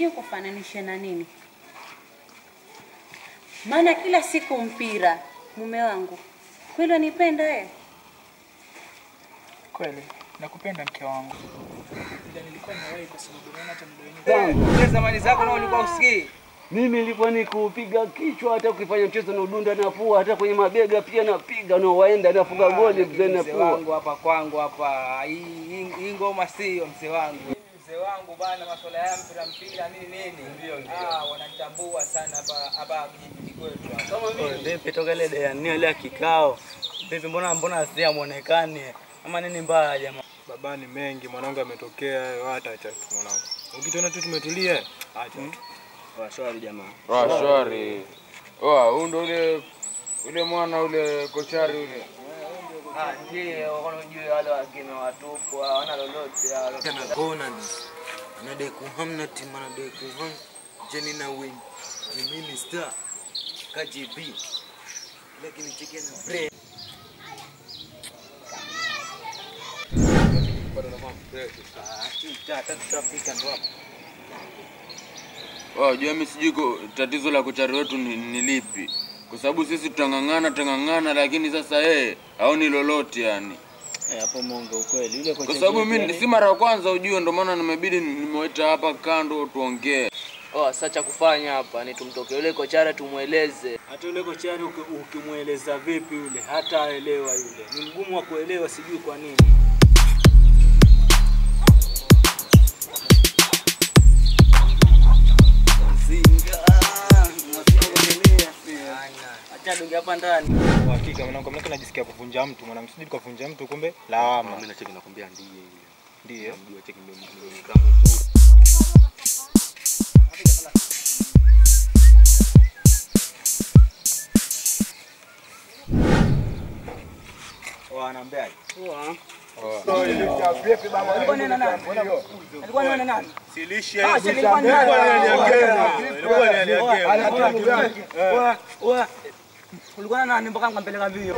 sijui kufananisha na nini, maana kila siku mpira. Mume wangu kweli wanipenda eh? Kweli nakupenda mke wangu, ila nilikuwa nawahi kwa sababu naona hata muda wenyewe Zile zamani zako na ulikuwa usikii. Mimi nilikuwa ni kupiga kichwa, hata ukifanya mchezo na udunda na pua, hata kwenye mabega pia napiga na waenda nafunga goli mzee na Mzee pua. wangu hapa kwangu hapa, hii hii- hii ngoma sio mzee wangu. Mzee wangu bana, masuala ya mpira mpira nini nini, ndio ndio, ah, wananitambua sana hapa hapa kijijini kwetu hapa. Vipi toka ile dea nini ile kikao? Vipi mbona mbona si amuonekani? Ama nini mbaya jamaa? Baba ni mengi, mwanangu ametokea, hata acha tu mwanangu. Ukituona tu tumetulia, acha tu. Washwari jamaa. Ah, shwari. Oh, huyu ndo ule ule mwana ule kochari ule. Ah, ndio wanajua wale wageni watupu hawana lolote hao. Kana Conan anadai kuhamna timu anadai kuham jeni na win ni minister KGB lakini cheki na brain Oh, jua mimi sijui ko- tatizo la kochari wetu ni, ni lipi. Kwa sababu sisi tutang'ang'ana tutang'ang'ana, lakini sasa yeye haoni lolote yani. Eh, hapo Mungu ukweli. Yule kocha Kwa sababu wetu mimi yani- si mara ya kwanza ujue, ndo maana nimebidi nimewaita hapa kando tuongee. Oh, sasa cha kufanya hapa ni tumtoke yule kochara tumweleze. hata yule kochari uki- ukimweleza vipi yule hata aelewa yule, ni mgumu wa kuelewa, sijui kwa nini. Acha dunge hapa ndani. Kwa hakika mwanangu, mimi najisikia kuvunja mtu, mwanangu sijui kavunja mtu kumbe lawama. mimi nacheki nakwambia ndiye yule Ndio. ndio cheki ndio ndio kama usuru Wanaambiaje? Ulikuwa na nani mpaka nikampeleka mbio?